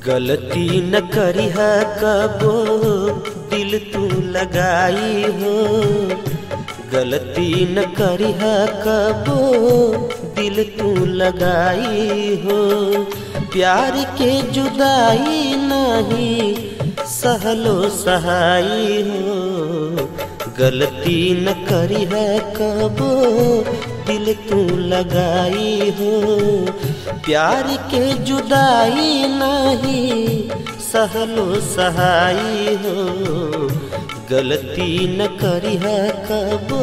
गलती न करिह कबो दिल तू लगाई हो गलती न करिह कबो दिल तू लगाई हो प्यार के जुदाई नहीं सहलो सहाई हो गलती न करिह कबो दिल तू लगाई हो प्यार के जुदाई नहीं सहलो सहाई हो गलती न करिह कबो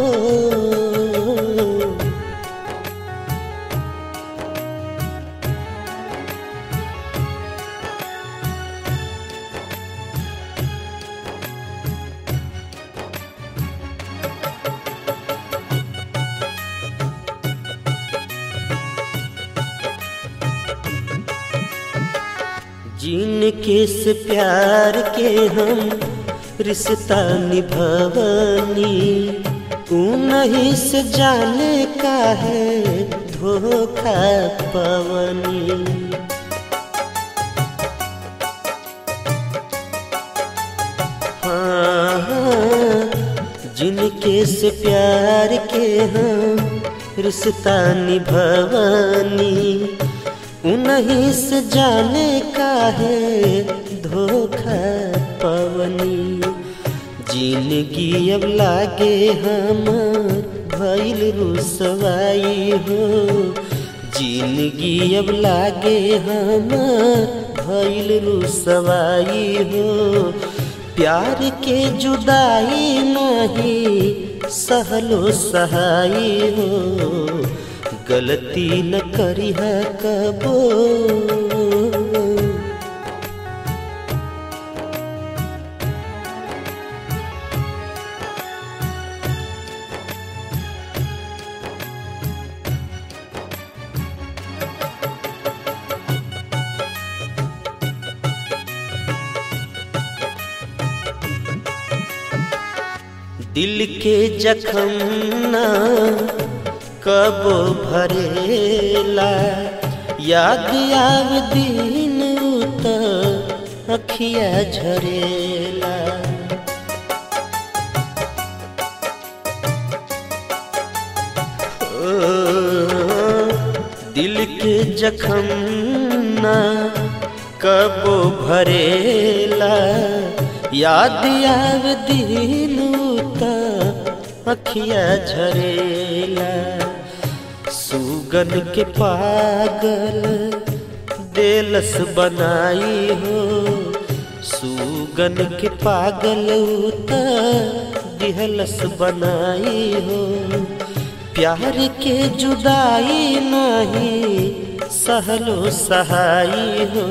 जिनके से प्यार के हम रिश्ता निभवनी नहीं से जाने का है धोखा पवनी हाँ, हाँ, जिनके से प्यार के हम रिश्ता निभवनी उन्हीं से जाने का है धोखा पवनी जिंदगी अब लागे हम भैल रुसवाई हो जिंदगी अब लागे हम भैल रुसवाई हो प्यार के जुदाई नहीं सहलो सहाई हो गलती न करी है कबो दिल के जखम ना कबो भरेला याद आव दिन उत अखिया झरेला ओ, दिल के जखम ना कबो भरेला याद आव दिन उत अखिया झरेला सुगन के पागल देलस बनाई हो सुगन के पागल उत दिहलस बनाई हो प्यार के जुदाई नहीं सहलो सहाई हो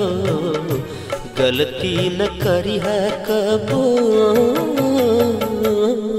गलती न करी है कबो